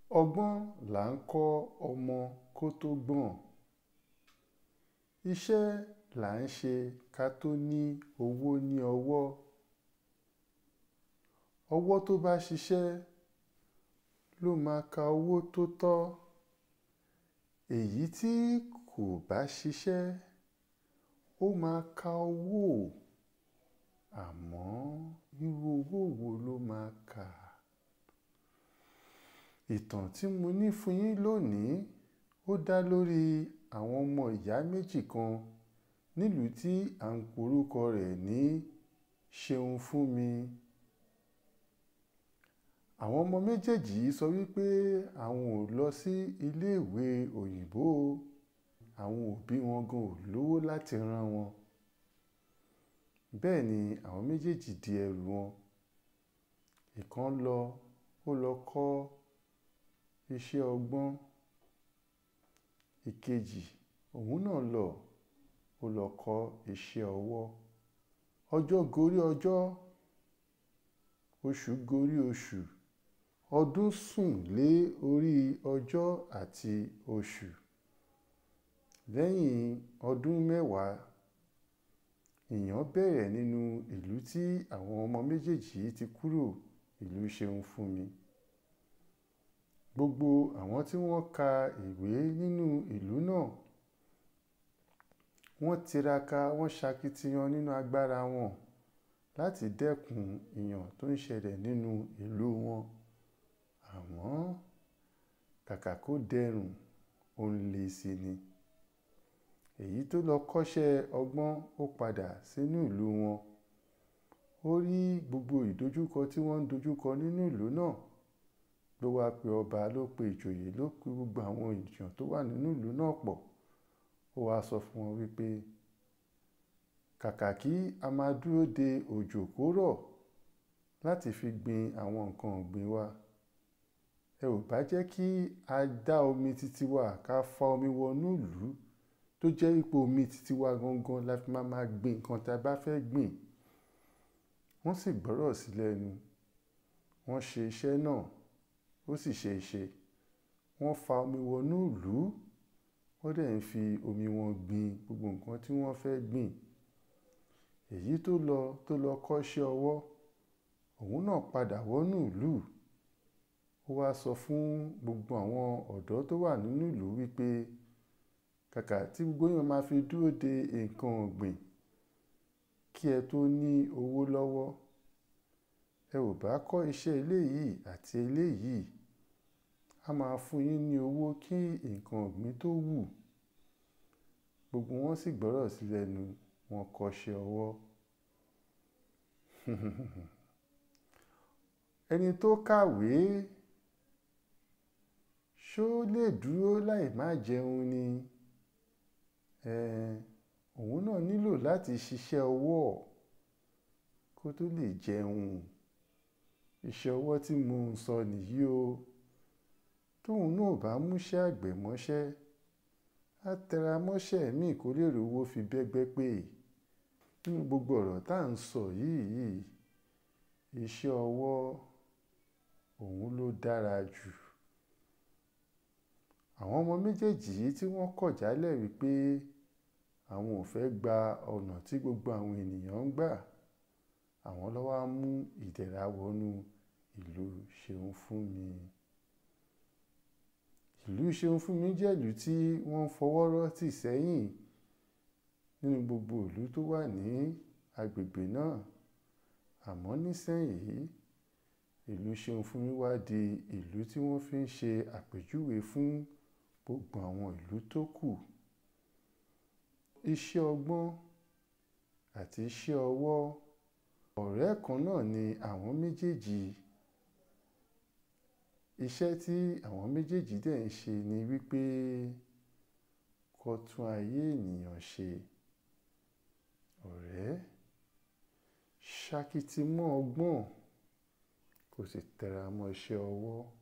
ọgbọ́n là ń kọ́ ọmọ kó tó gbọ́n iṣẹ́ là ń ṣe ká tó ní owó ní ọwọ́ ọwọ́ tó bá ṣiṣẹ́ ló máa ka owó tó tọ́ èyí tí kò bá ṣiṣẹ́ ó máa ka owó àmọ́ irú owó wo ló máa kà ìtàn tí mo ní fún yín lónìí ó dá lórí àwọn ọmọ ìyá méjì kan nílùú tí à ń porúkọ rẹ̀ ní ṣeun fún mi àwọn ọmọ méjèèjì yìí sọ wípé àwọn ò lọ sí iléèwé òyìnbó àwọn òbí wọn gan ò lówó láti rán wọn bẹ́ẹ̀ ni àwọn méjèèjì di ẹrù wọn ìkan lọ ó lọ kọ́ iṣẹ́ ọgbọ́n ìkejì òun náà lọ ó lọ kọ́ iṣẹ́ ọwọ́ ọjọ́ gorí ọjọ́ oṣù gorí oṣù ọdún sùn lé orí ọjọ́ àti oṣù lẹ́yìn ọdún mẹ́wàá ìyàn bẹ̀rẹ̀ nínú ìlú tí àwọn ọmọ méjèèjì yìí ti kúrò ìlú ṣeun fún mi gbogbo àwọn tí wọ́n ka ìwé nínú ìlú náà wọ́n tiraka wọ́n ṣakitiyan nínú agbára wọn láti dẹ́kun ìyàn tó ń ṣẹlẹ̀ nínú ìlú wọn àmọ́ kàkà kó dẹrùn ó ń le sí ni èyí tó lọ kọ́ṣẹ́ ọgbọ́n ó padà sínú ìlú wọn ó rí gbogbo ìdojúkọ tí wọ́n ń dojúkọ nínú ìlú náà ló wáá pe ọba ló pe ìjòyè ló pe gbogbo àwọn èèyàn tó wà nínú ìlú náà pọ̀ ó wáá sọ fún wọn wípé kàkà kí a máa dúró de òjò kó rọ̀ láti fi gbin àwọn nǹkan ọ̀gbìn wa ẹ ò bá jẹ́ kí a dá omi títí wa ká fa omi wọnú ìlú tó jẹ́ ipò omi títí wa gangan la fi máa máa gbin nǹkan tá a bá fẹ́ gbìn wọ́n sì gbọ́rọ̀ sí lẹ́nu wọ́n ṣe iṣẹ́ náà ó sì ṣe é ṣe wọ́n fa omi wọnú ìlú wọ́n dẹ̀ ń fi omi wọn gbin gbogbo nǹkan tí wọ́n fẹ́ gbìn èyí tó lọ tó lọ kọ́ṣẹ́ ọwọ́ òun náà padà wọnú ìlú ó wáá sọ fún gbogbo àwọn ọ̀dọ́ tó wà nínú ìlú wípé kàkà tí gbogbo èèyàn máa fi dúró de nǹkan ọ̀gbìn kí ẹ tó ní owó lọ́wọ́ ẹ ò bá kọ́ iṣẹ́ eléyìí àti eléyìí a máa fún yín ní owó kí nǹkan ọ̀gbìn tó wù gbogbo wọn sì gbọ́rọ̀ sí lẹ́nu wọn kọ́ṣẹ́ ọwọ́ ẹni tó kàwé ṣó lè dúró láì má jẹun ni òun náà nílò láti ṣiṣẹ́ ọwọ́ kó tó lè jẹun iṣẹ́ ọwọ́ tí mo ń sọ nìyí o tóun náà bá múṣẹ́ àgbẹ̀ mọ́ṣẹ́ á tẹra mọ́ṣẹ́ míì kó lè rówó fi bẹ́gbẹ́ pé nínú gbogbo ọ̀rọ̀ tá à ń sọ yìí iṣẹ́ ọwọ́ òun ló dára jù àwọn ọmọ méjèèjì yìí tí wọ́n kọ̀ jálẹ̀ wípé àwọn ò fẹ́ gba ọ̀nà tí gbogbo àwọn ènìyàn ń gbà àwọn ló wá mú ìdẹ̀ra wọnú ìlú ṣeun fún mi ìlú ṣeun fún mi jẹ́ ìlú tí wọ́n fọwọ́ rọ́ tì sẹ́yìn nínú gbogbo ìlú tó wà ní agbègbè náà àmọ́ nísìnyìí ìlú ṣeun fún mi wá di ìlú tí wọ́n fi ń ṣe àpèjúwe fún gbogbo àwọn ìlú tó kù iṣẹ́ ọgbọ́n àti iṣẹ́ ọwọ́ ọ̀rẹ́ kan náà ni àwọn méjèèjì iṣẹ́ tí àwọn méjèèjì dẹ̀ ń ṣe ni wípé kó tún ayé ènìyàn ṣe ọ̀rẹ́ ṣakiti mọ́ ọgbọ́n kò sì tẹra mọ́ iṣẹ́ ọwọ́